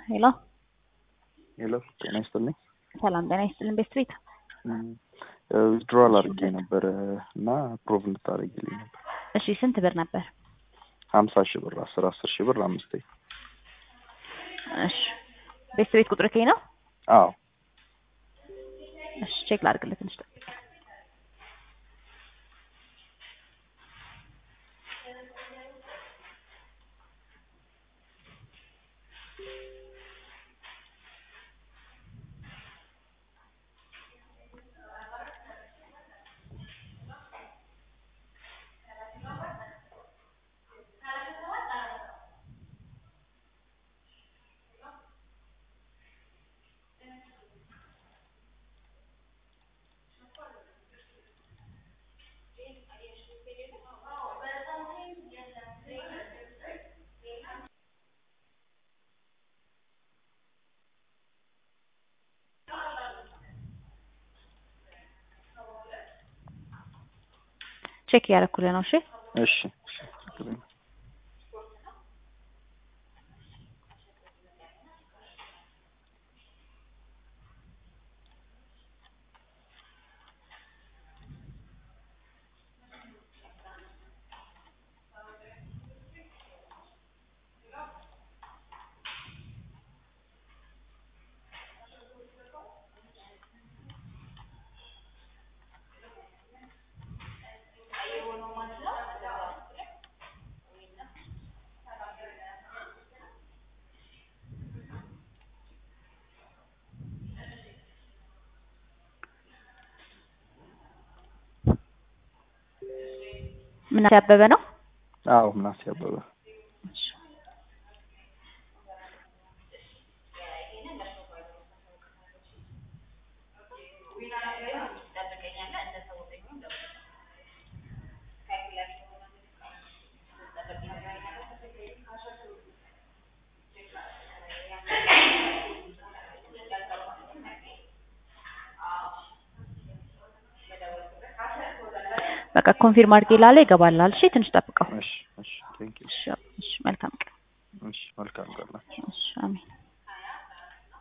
ሄሎ ሄሎ ጤና ይስጥልኝ። ሰላም ጤና ይስጥልን። ቤት ቤት ዊዝድሮዋል አድርጌ ነበረ እና ፕሮቭ እንድታደርጊልኝ ነበር። እሺ ስንት ብር ነበር? ሀምሳ ሺህ ብር አስር አስር ሺህ ብር አምስቴ። እሺ ቤት ቤት ቁጥር ከኝ ነው? አዎ እሺ ቼክ ላድርግልህ ትንሽ ጠብቅ። ቼክ እያደረኩልህ ነው። እሺ እሺ ምናሴ አበበ ነው? አዎ ምናሴ አበበ በቃ ኮንፊርም አድርጌ ላለ ይገባላል። እሺ ትንሽ ጠብቀው። እሺ እሺ ቴንክ ዩ እሺ እሺ፣ መልካም ቀን። እሺ መልካም ቀን እሺ አሜን።